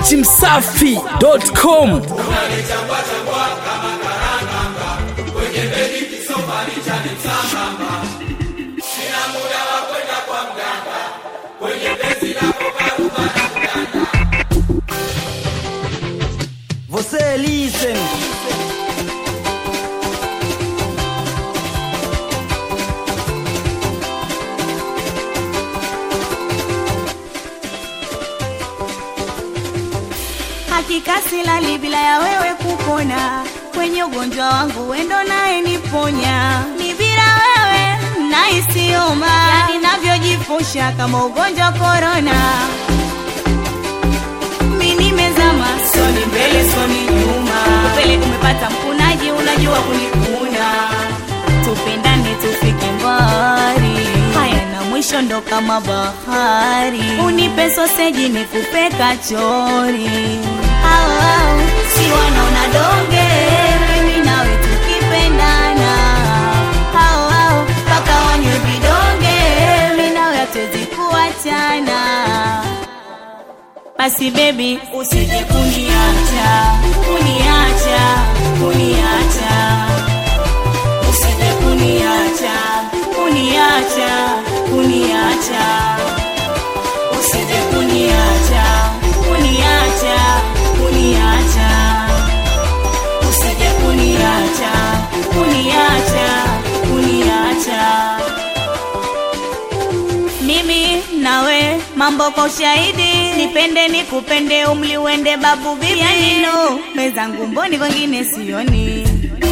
dachimsafi.com Você listen. Hakika silali bila ya wewe kukona, kwenye ugonjwa wangu wendo naye niponya. Ni bila wewe naisioma, yani navyojifusha kama ugonjwa wa korona. Mi nimezama, soni mbele soni nyuma, upele umepata mkunaji, unajua kunikuna. Tupendane tufike mbali, haya na mwisho ndo kama bahari. Unipe soseji nikupe kachori, au au si wanaona donge, mimi nawe tukipendana, au au mpaka wanywe vidonge, mimi nawe hatuwezi kuachana. Basi baby usije kuniacha, kuniacha, kuniacha. Usije kuniacha, kuniacha, kuniacha. Usije kuniacha, kuniacha, kuniacha. Usije kuniacha, kuniacha, kuniacha. Mimi nawe mambo kwa ushahidi, nipende nikupende, umli uende babu bibi, yani no mezangu mboni, kwengine sioni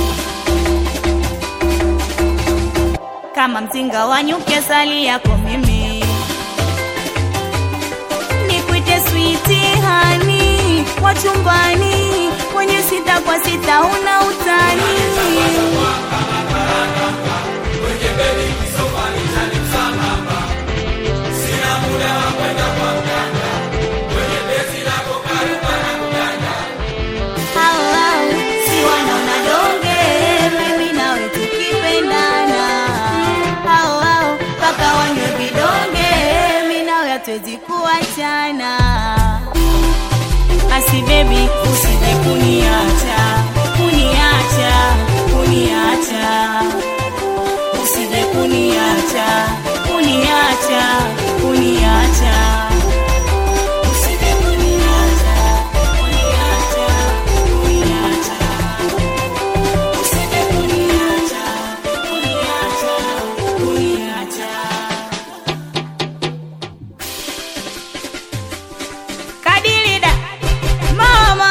kama mzinga wa nyuki, asali yako mimi nikuite switi hani wa chumbani, kwenye sita kwa sita una utani Hao, hao, si wanaona donge, mimi nawe tukipendana. Hao, hao, mpaka wanywe vidonge, mimi nawe hatuwezi kuachana. Basi baby, usije kuniacha, kuniacha, kuniacha. Usije kuniacha, kuniacha, kuniacha. Usije kuniacha, kuniacha, kuniacha. Usije kuniacha, kuniacha, kuniacha. Kadilida mama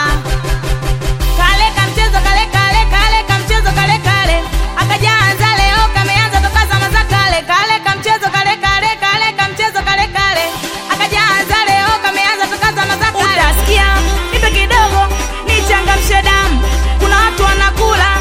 kale kamchezo kale kale kale kamchezo kale kale akajaanza leo kameanza toka zama za kale kale kamchezo kale kale kale kamchezo kale kale akajaanza leo kameanza toka zama za kale utasikia nipe kidogo nichangamshe damu kuna watu wanakula